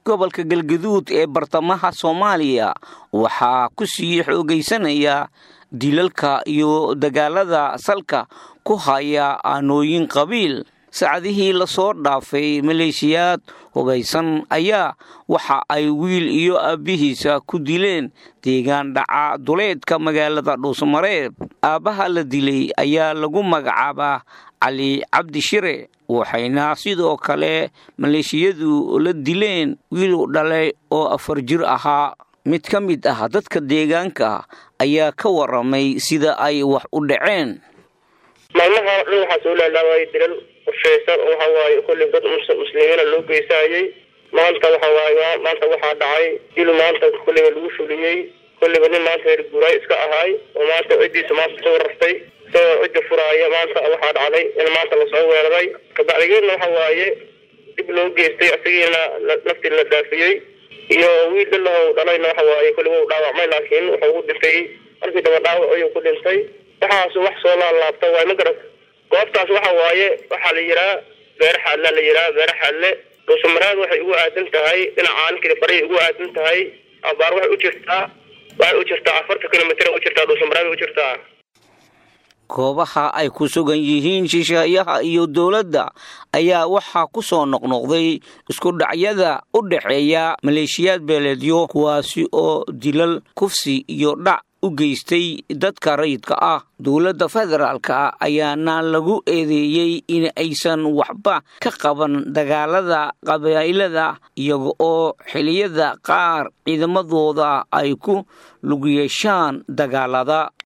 gobolka galgaduud ee bartamaha soomaaliya waxaa ku sii xoogaysanaya dilalka iyo dagaalada salka ku haya aanooyin qabiil saacadihii lasoo dhaafay maleeshiyaad hubaysan ayaa waxa ay wiil iyo aabbihiisa ku dileen deegaan dhaca duleedka magaalada dhuusmareeb aabbaha la dilay ayaa lagu magacaabaa cali cabdi shire waxayna sidoo kale maleeshiyadu la dileen wiil dhalay oo afar jir ahaa mid ka mid ah dadka deegaanka ayaa ka waramay sida ay wax u dhaceen maalmaha dhan waxaa soo laalaawayay dilal qorshaysan oo waxa waaye kolley dad muslimiina loo geysaayey maanta waxa waaye maanta waxaa dhacay dil maanta kolleyba lagu fuliyey kolleyba nin maanta reer guuraay iska ahaay oo maanta ciddiisa maanta soo rartay isagoo cidda furaaya maanta waxaa dhacday in maanta lasoo weeraray kabacdigeedna waxa waaye dib loo geystay isagiina naftii la dhaafiyey iyo wiil dhalahow dhalayna waxa waaye kolleyba u dhaawacmay laakiin wuxuu u dhintay markii daba dhaawac ayuu ku dhintay waxaas wax soo laalaabta waay ma garat goobtaas waxa waaye waxaa la yihaa beere xaadla la yihaa beere xaadle dhuusamareed waxay ugu aadan tahay dhinacaan kili baray ugu aadan tahay abaar waxay u jirtaa waxay u jirtaa afartan kilomitr u jirtaa dhuusamareed u jirtaa goobaha ay ku sugan yihiin shisheeyaha iyo dowladda ayaa waxaa ku soo noqnoqday isku dhacyada u dhexeeya maleeshiyaad beeleedyo kuwaasi oo dilal kufsi iyo dhac u geystay dadka rayidka ah dowladda federaalka ayaana lagu eedeeyey in aysan waxba ka qaban dagaalada qabaa'ilada iyaga oo xiliyada qaar ciidamadooda ay ku lug yeeshaan dagaalada